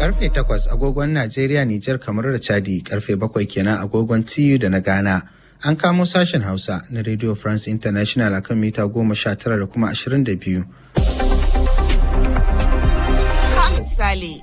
Karfe takwas agogon Najeriya, Nijar, kamar da Chadi, karfe bakwai kenan agogon TU da na Ghana. An kamo sashen Hausa na Radio France International akan mita goma sha tara da kuma ashirin da biyu. misali.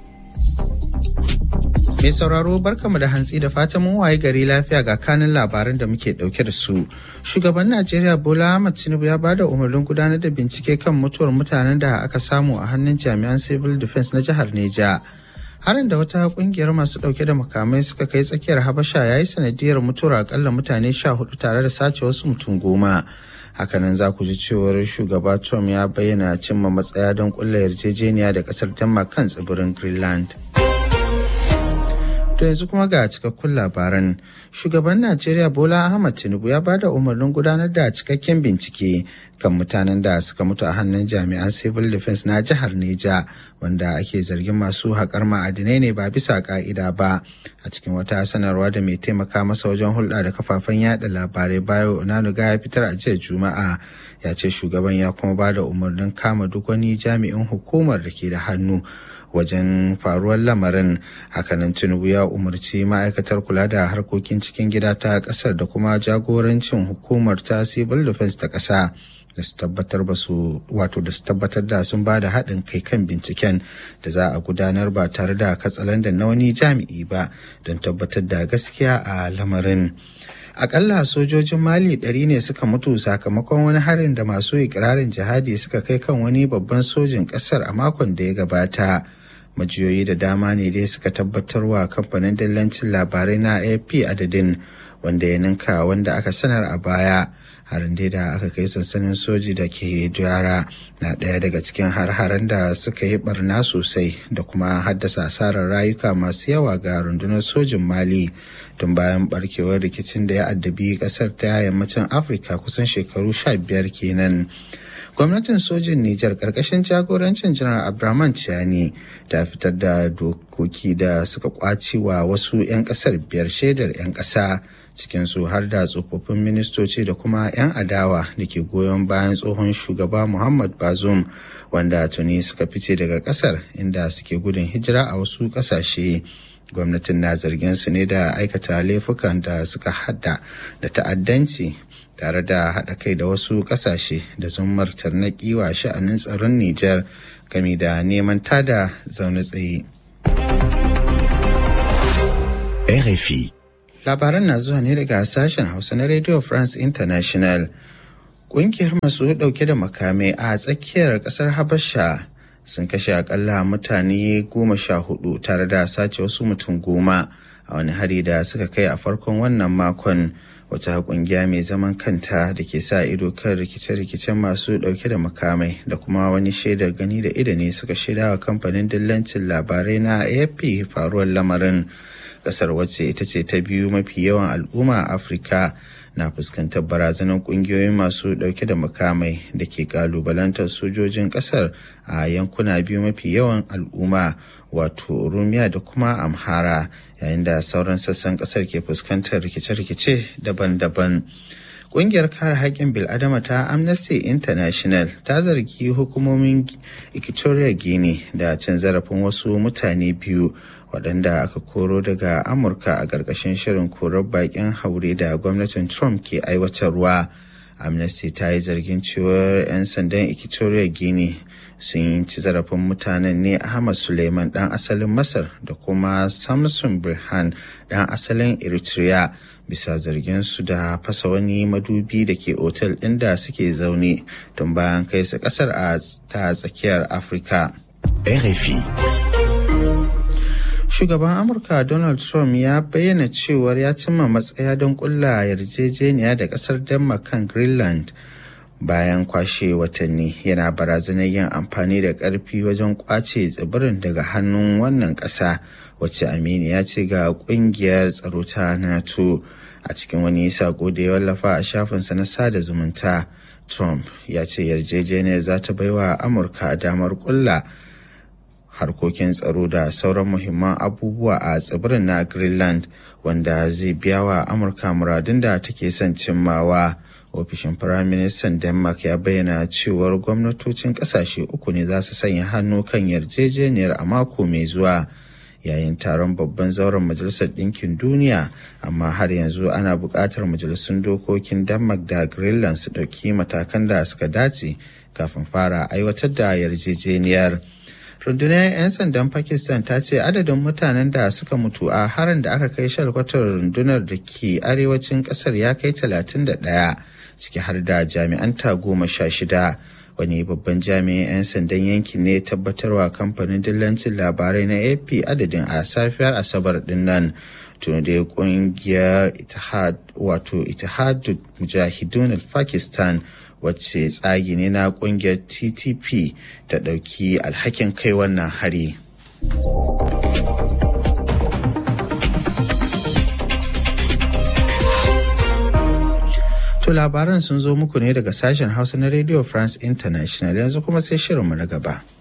Mai sauraro barkamu da hantsi da fatan mun waye gari lafiya ga kanin labaran da muke dauke da su. Shugaban Najeriya Bola Ahmed Tinubu ya bada umarnin gudanar da bincike kan mutuwar mutanen da aka samu a hannun jami'an Civil Defense na jihar Neja. Harin da wata kungiyar masu dauke da makamai suka kai tsakiyar Habasha ya yi sanadiyar mutuwar akalla mutane sha hudu tare da sace wasu mutum goma. hakanan za ku ji cewar shugaba trump ya bayyana cimma matsaya don kulla yarjejeniya da kasar denmark kan tsibirin greenland to yanzu kuma ga cikakkun labaran shugaban najeriya bola ahmad tinubu ya bada umarnin gudanar da cikakken bincike kan mutanen da suka mutu a hannun jami'an civil defense na jihar neja wanda ake zargin masu haƙar ma'adinai ne ba bisa ƙa'ida ba a cikin wata sanarwa da mai taimaka masa wajen hulɗa da kafafen yada labarai bayo onanuga ya fitar a jiya juma'a ya ce shugaban ya kuma ba da umarnin kama duk wani jami'in hukumar da ke da hannu wajen faruwar lamarin hakanan tinubu ya umarci ma'aikatar kula da harkokin cikin gida ta kasar da kuma jagorancin hukumar ta civil defense ta ƙasa da su tabbatar ba su wato da su tabbatar da sun ba da haɗin kai kan binciken da za a gudanar ba tare da katsalandan na wani jami'i ba don tabbatar da gaskiya a lamarin akalla sojojin mali ɗari ne suka mutu sakamakon wani harin da masu ikirarin jihadi suka kai kan wani babban sojin ƙasar a makon da ya gabata majiyoyi da dama ne dai suka tabbatar wa kamfanin dillancin labarai na ap adadin wanda ya ninka wanda aka sanar a baya harin dai da aka kai sansanin soji da ke duyara na ɗaya daga cikin har-haren da suka yi barna sosai da kuma haddasa asarar rayuka masu yawa ga rundunar sojin mali tun bayan barkewar rikicin da ya addabi ƙasar ta yammacin afirka kusan shekaru sha biyar kenan gwamnatin sojin Nijar karkashin jagorancin janar Abraman Ciani ta fitar da dokoki da suka kwaci wa wasu 'yan kasar biyar shaidar 'yan ƙasa cikinsu har da tsofaffin ministoci da kuma 'yan adawa da ke goyon bayan tsohon shugaba Muhammad Bazoum wanda tuni suka fice daga kasar inda suke gudun hijira a wasu ƙasashe. gwamnatin na zargin su ne da aikata laifukan da suka hada da ta'addanci tare da haɗa kai da wasu ƙasashe da zummar tarnaƙi wa sha'anin tsaron Nijar game da neman tada zaune tsaye. RFI Labaran na zuwa ne daga sashen Hausa na Radio France International. Ƙungiyar masu ɗauke da makamai a tsakiyar ƙasar Habasha sun kashe akalla mutane goma sha hudu tare da sace wasu mutum goma a wani hari da suka kai a farkon wannan makon. wata kungiya mai zaman kanta da ke sa ido kan rikice-rikicen masu dauke da makamai da kuma wani shaidar gani da ido ne suka shaida wa kamfanin dillancin labarai na afp faruwar lamarin kasar wacce ita ce ta biyu mafi yawan al'umma a afirka na fuskantar barazanar kungiyoyin masu dauke da makamai da ke kalubalantar sojojin kasar a yankuna biyu mafi yawan al'umma wato rumiya da kuma amhara yayin da sauran sassan kasar ke fuskantar rikice-rikice daban-daban Ƙungiyar kare haƙƙin bil'adama ta Amnesty International ta zargi hukumomin Equatorial Guinea da cin zarafin wasu mutane biyu waɗanda aka koro daga Amurka a ƙarƙashin shirin korar baƙin haure da gwamnatin Trump ke aiwatarwa. Amnesty ta yi zargin cewar 'yan sandan Equatorial Guinea sun ci zarafin mutanen ne Ahmad Suleiman ɗan asalin Masar da kuma Samson Birhan ɗan asalin Eritrea bisa zargin su da fasa wani madubi da ke otel ɗin da suke zaune tun bayan kai su ƙasar a ta tsakiyar Afirka. RFI. Shugaban Amurka Donald Trump ya bayyana cewar ya cimma matsaya don kulla yarjejeniya da ƙasar Denmark kan Greenland. bayan kwashe watanni yana barazanar yin amfani da ƙarfi wajen kwace tsibirin daga hannun wannan ƙasa wacce amini ya ce ga ƙungiyar tsaro ta nato a cikin wani sako da ya wallafa a shafinsa na sada zumunta trump ya ce yarjejeniyar za ta baiwa amurka damar kulla harkokin tsaro da sauran muhimman abubuwa a tsibirin na greenland wanda zai biya wa amurka muradun da take son cimmawa. ofishin firaministan denmark ya bayyana cewar gwamnatocin kasashe uku ne za su sanya hannu kan yarjejeniyar a mako mai zuwa yayin taron babban zauren majalisar ɗinkin duniya amma har yanzu ana buƙatar majalisun dokokin denmark da greenland su ɗauki matakan da suka dace kafin fara aiwatar da yarjejeniyar rundunar 'yan sandan pakistan ta ce adadin mutanen da suka mutu a harin da aka kai shalkwatar rundunar da ke arewacin kasar ya kai 31 ciki har da jami'an ta goma sha shida wani babban jami'in 'yan sandan yankin ne tabbatarwa kamfanin dillancin labarai na ap adadin a safiyar asabar din nan tun da kungiyar itihad wato itihadul mujahidun pakistan wacce tsagi ne na kungiyar ttp ta ɗauki alhakin kai wannan hari. To labaran sun zo muku ne daga sashen hausa na radio france international yanzu kuma sai shirinmu na gaba.